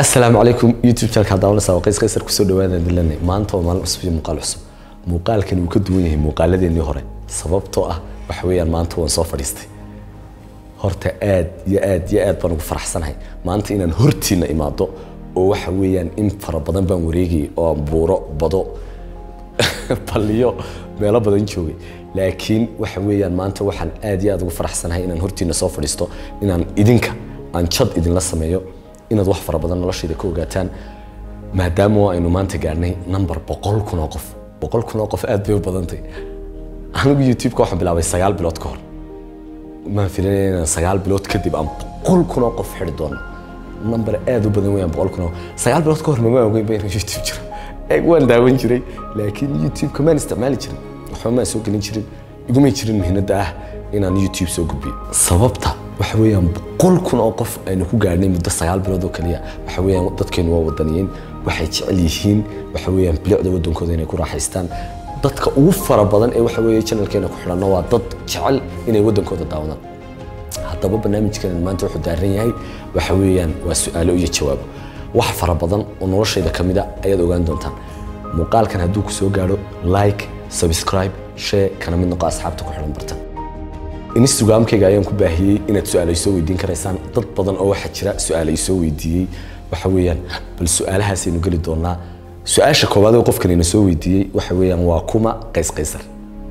asalaamu calaykum youtube channelka daawanaysa waa qays qaysar kusoo dhawaadaan dilanay maanta waa maalin cusub iyo muuqaal cusub muuqaalkan wuu ka duwan yahay muuqaaladeenii hore sababtoo ah waxa weeyaan maanta waan soo fadhiistay horta aad iyo aad iyo aad baan ugu faraxsanahay maanta inaan hortiina imaado oo waxa weeyaan in fara badan baan wareegayay oo aan buuro bado baliyo meelo badan joogay laakiin waxa weeyaan maanta waxaan aad iyo aad ugu faraxsanahay inaan hortiina soo fadhiisto inaan idinka aan jad idinla sameeyo inaad wax fara badan noloshayda ka ogaataan maadaama aynu maanta gaarnay number boqol kun oo qof boqol kun oo qof aad bay u badantay anigu youtube-ka waxaan bilaabay sagaal bilood ka hor maan filanaya inaan sagaal bilood kadib aan boqol kun oo qof xidhi doono number aad u badan weeyaan boqol kun oo sagaal bilood ka hor mama ogeyn ba inuu youtube jiro eeg waan daawan jiray laakiin youtube-ka maan isticmaali jirin waxba maan soo gelin jirin igumay jirin muhiimadda ah inaan youtube soo gudbiyo sababta waxa weeyaan boqol kun oo qof aynu ku gaarhnay muddo sagaal bilood oo kaliya waxa weeyaan dadkeenu waa wadaniyiin waxay jecel yihiin waxa weeyaan bilicda waddankooda inay ku raaxaystaan dadka ugu fara badan ee waxa weeye channelkeena ku xidhanna waa dad jecel inay waddankooda daawadaan haddaba barnaamijkeena maanta wuxuu daaran yahay waxa weeyaan waa su-aalo iyo jawaabo wax fara badan oo noloshayda ka mid a ayaad ogaan doontaan muuqaalkan hadduu ku soo gaadho like subscribe share kana mid noqo asxaabta ku xidhan bartan instagramkayga ayaan ku baahiyey inaad su-aalo isoo weydiin karaysaan dad badan oo waxaa jira su-aalo isoo weydiiyey waxa weeyaan bal su-aalahaasaynu geli doonaa su-aasha koowaad oo qofkan ina soo weydiiyey waxa weeyaan waa kuma qays qaysar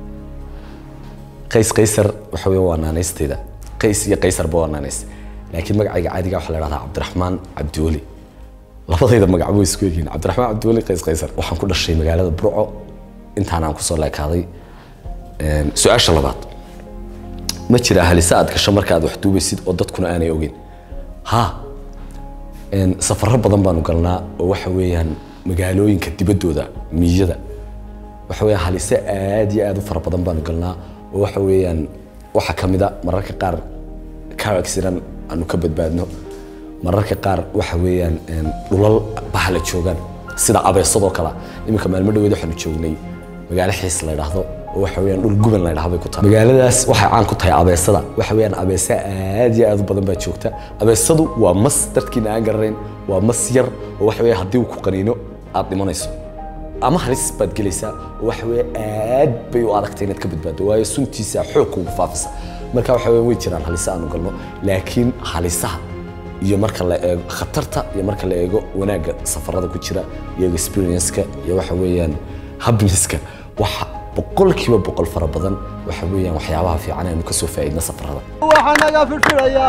qays qaysar waxa weeyaan waa naanaystayda qays iyo qaysarba waa naanays laakiin magacayga caadiga waxaa la dhahdaa cabdiraxmaan cabdiweli labadayda magac way isku egyihiin cabdiraxmaan cabdiweli qays qaysar waxaan ku dhashay magaalada burco intaan aan kusoo leekaaday su-aasha labaad ma jira halisa aad gasho marka aad wax duubaysid oo dadkuna aanay ogeyn ha safaro badan baanu galnaa oo waxa weeyaan magaalooyinka dibaddooda miyada waxa weeyaan halise aad iyo aad u fara badan baanu galnaa oo waxa weeyaan waxaa ka mid a mararka qaar car accident aanu ka badbaadno mararka qaar waxa weeyaan dhulal bahla joogaan sida abeesadoo kale iminka maalmo dhaweed waxaanu joognay magaalo xiis la yidhaahdo oo waxa weeyaan dhul guban la yidhahdo bay ku tahay magaaladaas waxay caan ku tahay abeesada waxa weeyaan abeesa aad iyo aad u badan baa joogta abeesadu waa mas dadkiina aan garanayn waa mas yar oo waxa weeye haddii uu ku qaniino aad dhimanayso ama halis baad gelaysaa oo waxa weeye aad bay u adagtay inaad ka badbaado waayo suntiisa xoog kugu faafisa marka waxa weeyaan way jiraan halisa aanu galno laakiin halisaha iyo marka la eego khatarta iyo marka la eego wanaagga safarada ku jira iyo experience-ka iyo waxa weeyaan happiness-ka waxa boqolkiiba boqol fara badan waxa weeyaan waxyaabaha fiican aynu ka soo faa'iidna safarada waxaa naga firfiraya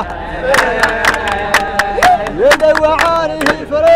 yadawacaanihi fare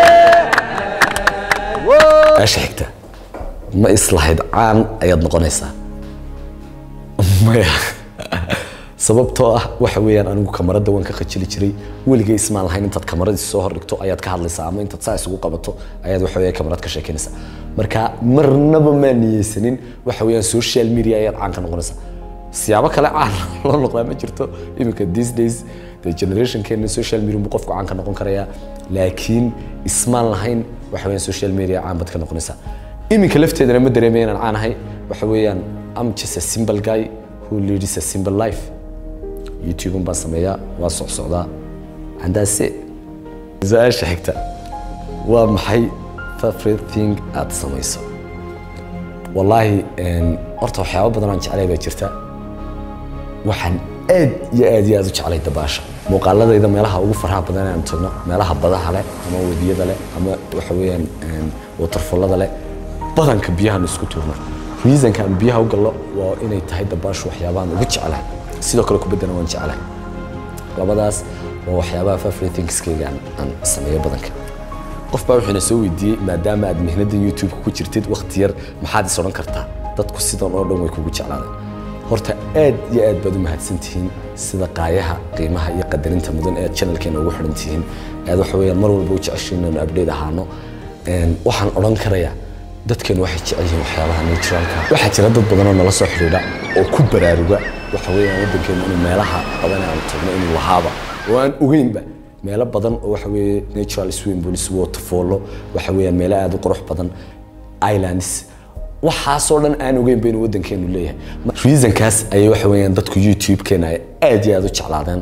meesha xigta ma islahayd caan ayaad noqonaysaa maya sababtoo ah waxa weeyaan anigu kamarada waan ka khajili jiray weligay ismaan lahayn intaad kamaradiis soo hordhigto ayaad ka hadlaysaa ama intaad saa isugu qabato ayaad waxa weeye kamarad ka sheekeynaysaa marka marnaba maa niyeysanin waxa weeyaan social media ayaad caan ka noqonaysaa siyaabo kale caan loo noqdaa ma jirto iminka these days the generationkeena social media buu qofku caan ka noqon karayaa laakiin ismaan lahayn waxa weeyaan social media caan baad ka noqonaysaa iminka lafteedana ma dareemaya inaan caan ahay waxa weeyaan am just a simple guy who leads a simple life youtube baan sameeyaa waa socsocdaa andaase su-aasha xigta waa maxay favorite thing aad samayso wallaahi horta waxyaabo badan aan jeclay baa jirta waxaan aad iyo aad iyo aad u jeclay dabaasha muuqaaladayda meelaha ugu faraha badan aan tagno meelaha badaha leh ama wadiyada leh ama waxa weeyaan waterfallada leh badanka biyahan isku tuurno reasonka aan biyaha u gallo waa inay tahay dabaashu waxyaabahan ugu jeclahay sidoo kale kubaddana waan jeclahay labadaas waa waxyaabaha favorite thingskayga aan sameeyo badanka qof baa wuxuuna soo weydiiyey maadaama aad mihnadan youtube ku jirtid waqti yar maxaad is odhan kartaa dadku sidan oo dhan way kugu jeclaadeen horta aad iyo aad baad u mahadsan tihiin sida qaayaha qiimaha iyo qadarinta mudan ee aad channelkeena ugu xidhan tihiin aad waxa weeyaan mar walba u jeceshiin inaanu update ahaano waxaan odhan karayaa dadkeenu waxay jecel yihiin waxyaabaha naturalka waxaa jira dad badan oo nala soo xidhiidha oo ku baraaruga waxa weeyaan waddankeenu inuu meelaha badan aan tagno inuu lahaaba oo aan ogeynba meelo badan oo waxa weeye natural swimming pools waterfallo waxa weeyaan meelo aad u qurux badan islands waxaasoo dhan aan ogeyn ba inuu waddankeenu leeyahay reasonkaas ayay waxa weeyaan dadku youtube-keena ay aad iyo aad u jeclaadeen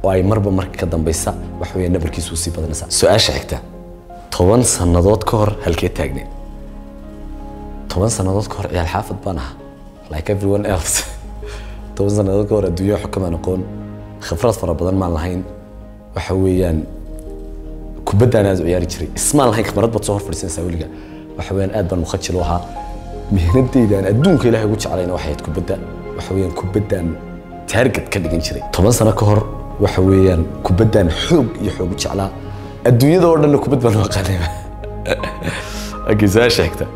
oo ay marba marka ka dambaysa waxa weeyaan nabarkiisu usii badanaysaa su-aasha xigta toban sannadood ka hor halkee taagneed toban sannadood ka hor ciyaal xaafad baan ahaa like everyone else toban sannadood ka hor adduunyo xukumaan aqoon khibrad fara badan maan lahayn waxa weeyaan kubaddaan aad u ciyaari jiray ismaan lahayn khibrad baad soo hor fadhiisanaysaa weliga waxa weeyaan aad baan mukhajil u ahaa mihnadeydaan adduunka ilaahay ugu jeclayna waxay ahayd kubadda waxa weeyaan kubaddaan taarget ka dhigan jiray toban sano ka hor waxa weeyaan kubaddaan xoog iyo xoog u jeclaa adduunyada oo dhanna kubad baan u aqaanayba okay su-aasha xigta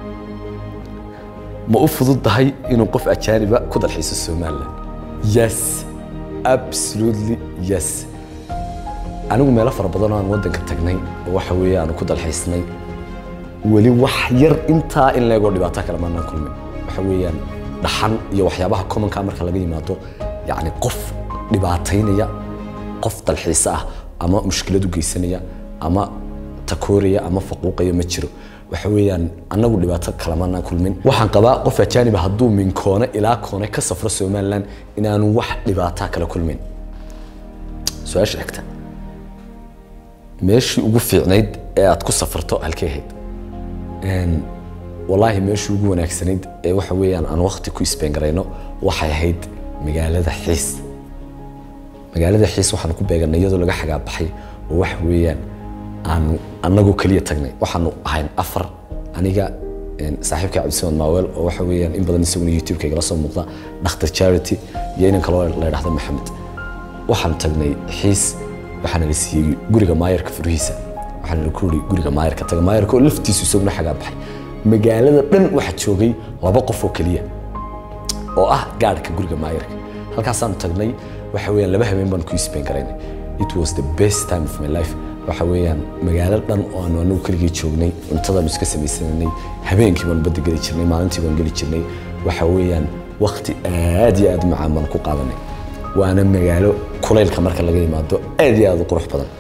ma u fududahay inuu qof ajaaniba ku dalxiiso somaliland yes absolutely yes anigu meelo fara badan oo aan waddanka tagnay oo waxa weeye aanu ku dalxiisnay weli wax yar intaa in leegoo dhibaato kale maanaan kulmin waxa weeyaan dhaxan iyo waxyaabaha commonka marka laga yimaado yacni qof dhibaataynaya qof dalxiise ah ama mushkilad u geysanaya ama takooraya ama faquuqaya ma jiro waxa weeyaan annagu dhibaato kale maanaan kulmin waxaan qabaa qof ajaaniba hadduu min koone ilaa koone ka safro somaliland inaanu wax dhibaataa kala kulmin su-aasha xigta meeshii ugu fiicnayd ee aad ku safarto halkee ahayd wallaahi meeshii ugu wanaagsanayd ee waxa weeyaan aan waqti ku isbeengarayno waxay ahayd magaalada xiis magaalada xiis waxaanu ku beeganay iyadoo laga xagaabaxay oo waxa weeyaan aanu annagoo keliya tagnay waxaanu ahayn afar aniga saaxiibka cabdisamad maaweel oo waxa weeyaan in badan isaguna youtube-ka igala soo muuqda dhakhtar charity iyo inan kaloo la idhahdo maxamed waxaan tagnay xiis waxaana la siiyey guriga maayarka furihiisa waxaana la ku yidhi guriga maayarka taga maayarka oo laftiisu isaguna xagaa baxay magaalada dhan waxaa joogay laba qof oo keliya oo ah gaadhka guriga maayarka halkaasaanu tagnay waxa weeyaan laba habeen baan ku isbeen garaynay it was the best time of my life waxa weeyaan magaalo dhan oo aanu anagu keligii joognay cuntadaanu iska samaysananay habeenkii baanu badda geli jirnay maalintii baanu geli jirnay waxa weeyaan waqti aad iyo aad u macaan baanu ku qaadanay waana magaalo kulaylka marka laga yimaado aad iyo aad u qurux badan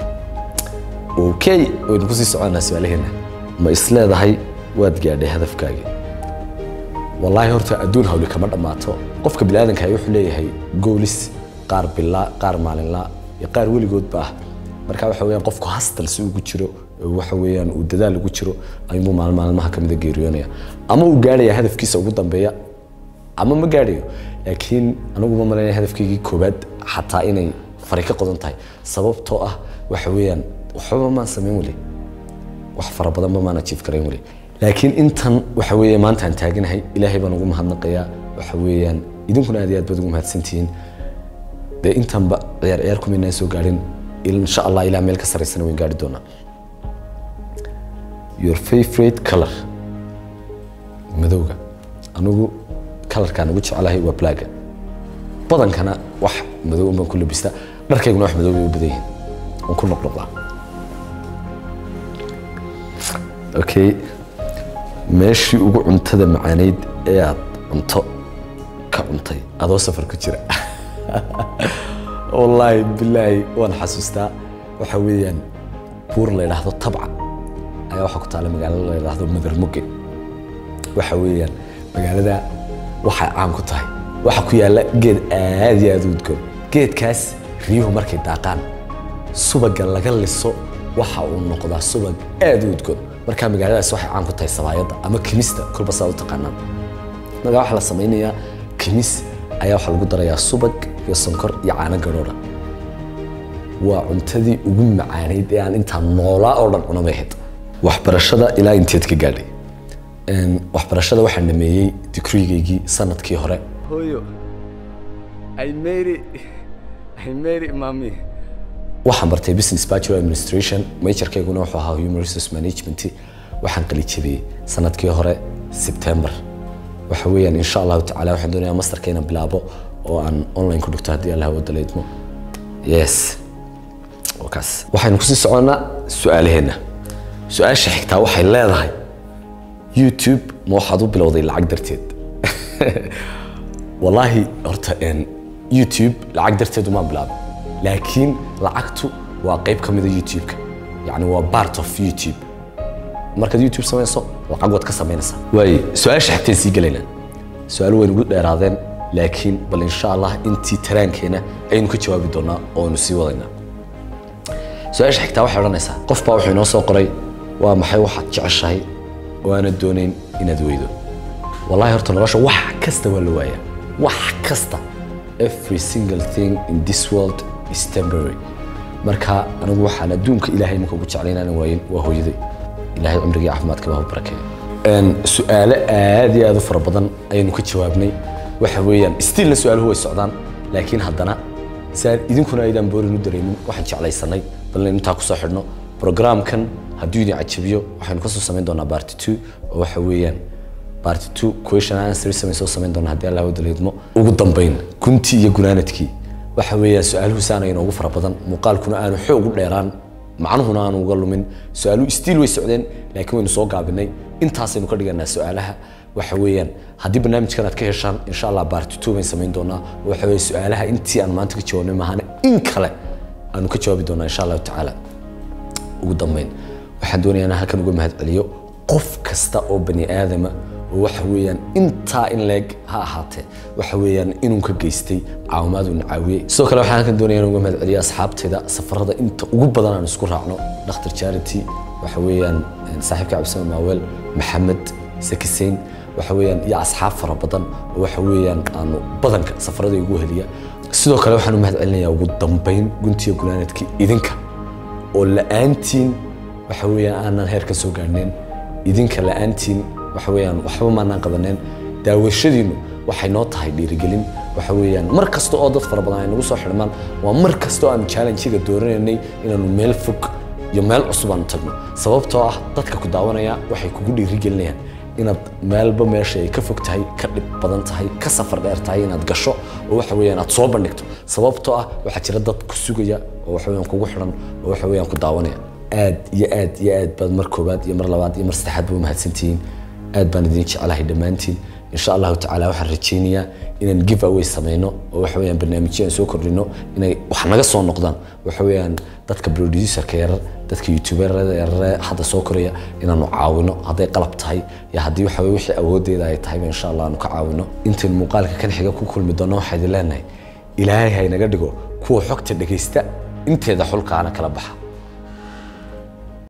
okay waynu kusii soconaa su-aalaheena ma isleedahay waad gaadhay hadafkaagii wallaahi horta adduun hawli kama dhammaato qofka biniaadanka wuxuu leeyahay goolis qaar bilaa qaar maalinlaa iyo qaar weligoodba ah marka waxa weeyaan qofku hastal si ugu jiro waxa weeyaan uu dadaal ugu jiro ayuunbuu maalin maalmaha kamida geeriyoonaya ama uu gaadhaya hadafkiisa ugu dambeeya ama ma gaadhayo laakiin anigu ma malaynaya hadafkaygii koobaad xataa inay fari ka qodan tahay sababtoo ah waxa weeyaan waxbaba maan samayn weli wax fara badanba maan ajiif karayn weli laakiin intan waxa weeye maanta aan taaganahay ilaahay baan ugu mahadnaqayaa waxa weeyaan idinkuna aad iyo aad baad ugu mahadsantihiin dee intanba ciyaar ciyaar kumaynaan soo gaadhin insha allah ilaa meel ka saraysana wayn gaari doonaa your favorite color madowga anigu kalarkaan ugu jecelahay waa blaaga badankana wax madow baan ku labistaa dharkayguna wax madow bay u badan yihiin waan ku noqnoqdaa okay meeshii ugu cuntada macaaneyd ee aad cunto ka cuntay adoo safar ku jira wallaahi bilaahi waan xasuustaa waxa weeyaan buur la yidhaahdo tabca ayaa waxaa ku taala magaalo la yidhaahdo madarmuge waxa weeyaan magaalada waxay caan ku tahay waxaa ku yaalla geed aad iyo aad u udgoon geedkaas riyuhu markay daaqaan subaga laga liso waxa uu noqdaa subag aad u udgoon markaa magaaladaas waxay caan ku tahay sabaayadda ama kimista kolba saa u taqaanaan markaa waxaa la samaynayaa kimis ayaa waxaa lagu darayaa subag iyo sonkor iyo caano gadhoodha waa cuntadii ugu macaaneyd ee aan intaa noolaa oo dhan cunamay ahayd waxbarashada ilaa inteed ka gaadhay waxbarashada waxaan dhameeyey digriigaygii sanadkii hore Hoyo. I made it. I made it, mommy. waxaan bartay business bachelor administration majorkayguna wuxuu ahaa human resource management waxaan qalijabiyey sanadkii hore September waxa weeyaan insha allahu tacaala waxaan doonayaa masterka inaan bilaabo oo aan online ku dhigto haddii allah wada leydmo yes wakaas waxaynu kusii soconnaa su-aalaheenna su-aasha xigtaa waxay leedahay youtube ma waxaad u bilowday lacag darteed wallaahi horta een, youtube lacag darteed uma bilaabin laakiin lacagtu waa qayb ka mida youtube-ka yacni waa part of youtube markaad youtube samayso lacag waad ka samaynaysaa waay su-aasha xigteen sii gelaynaa su-aalo waynu ugu dheeraadeen laakiin bal insha allah intii taraankeena ayaynu ka jawaabi doonaa oo aynu sii wadaynaa su-aasha xigtaa waxay odhanaysaa qof baa wuxuu inoo soo qoray waa maxay waxaad jeceshahay oo aanad doonayn inaad weydo wallahi horta nolosha wax kasta waa la waayaa wax kasta every single thing in this world is temporary marka anigu waxaan adduunka ilaahay marka ugu jeclay inaanan waayin waa hooyaday ilaahay cimrigii caafimaadka baa barakeeyo su-aalo aad iyo aad u fara badan ayaynu ka jawaabnay waxa weeyaan stilna su-aaluhu way socdaan laakiin haddana siaan idinkuna aydaan boorin u dareemin waxaan jeclaysanay bal intaa kusoo xidhno programkan hadduu idin cajabiyo waxaynu kasoo samayn doonaa barty two oo waxa weeyaan barty two question answer samayn soo samayn doonaa haddii allah wada leedmo ugu dambayn guntii iyo gunaanadkii waxa weeyaan su-aaluhu saana inoogu fara badan muuqaalkuna aanu xoog u dheeraan macnuhuna aanu uga lumin su-aaluhu stiil way socdeen laakiin waynu soo gaabinay intaasaynu ka dhiganaa su-aalaha waxa weeyaan haddii barnaamijkan aad ka heshaan insha allah barty two bayn samayn doonaa waxa weeye su-aalaha intii aan maanta ka jawaabnay maahane in kale aanu ka jawaabi doonaa insha allahu tacaala ugu dambayn waxaan doonayaa inaan halkan uga mahadceliyo qof kasta oo bani aadama oo waxa weeyaan intaa in leeg ha ahaatee waxa weeyaan inuu ka geystay caawimaad uuna caawiyey sidoo kale waxaan halkan doonaya inaan uga mahadceliyo asxaabtayda safarada inta ugu badan aan isku raacno dhakhtar charity waxa weeyaan saaxiibka cabdisame maaweel maxamed sakiseyn waxa weeyaan iyo asxaab fara badan oo waxa weeyaan aanu badanka safarada igu heliya sidoo kale waxaan u mahadcelinayaa ugu dambayn guntiya gunaanadkii idinka oo la'aantiin waxa weeyaan aanan heer ka soo gaarneen idinka la'aantiin waxa weeyaan waxba maanaan qabaneen daawashadiinu waxay noo tahay dhiirigelin waxa weeyaan mar kasta oo dad fara badan ay nagu soo xidhmaan waa mar kasta oo aanu challenge-ga dooranaynay inaanu meel fog iyo meel cusub aanu tagno sababtoo ah dadka ku daawanaya waxay kugu dhiirigelinayaan inaad meelba meesha ay ka fog tahay ka dhib badan tahay ka safar dheer tahay inaad gasho oo waxa weeyaan aad soo bandhigto sababtoo ah waxaa jira dad ku sugaya oo waxa weeyaan kugu xidhan oo waxa weeyaan ku daawanaya aad iyo aad iyo aad baad mar koobaad iyo mar labaad iyo mar saddexaad ba u mahadsantihiin aad baan idin jecelahay dhammaantiin insha allahu tacaala waxaan rajaynayaa inaan give away samayno oo waxa weeyaan barnaamijyo aan soo kordhino inay wax naga soo noqdaan waxa weeyaan dadka producerka yarar dadka youtuberada yarare hadda soo koraya inaanu caawino hadday qalab tahay iyo haddii waxa weye wixii awoodeeda ay tahayba insha allah aanu ka caawino intaynu muuqaalka kan xiga ku kulmi doonno waxaa idin leenahay ilaahay ha inaga dhigo kuwa xogta dhegaysta inteeda xulkaana kala baxa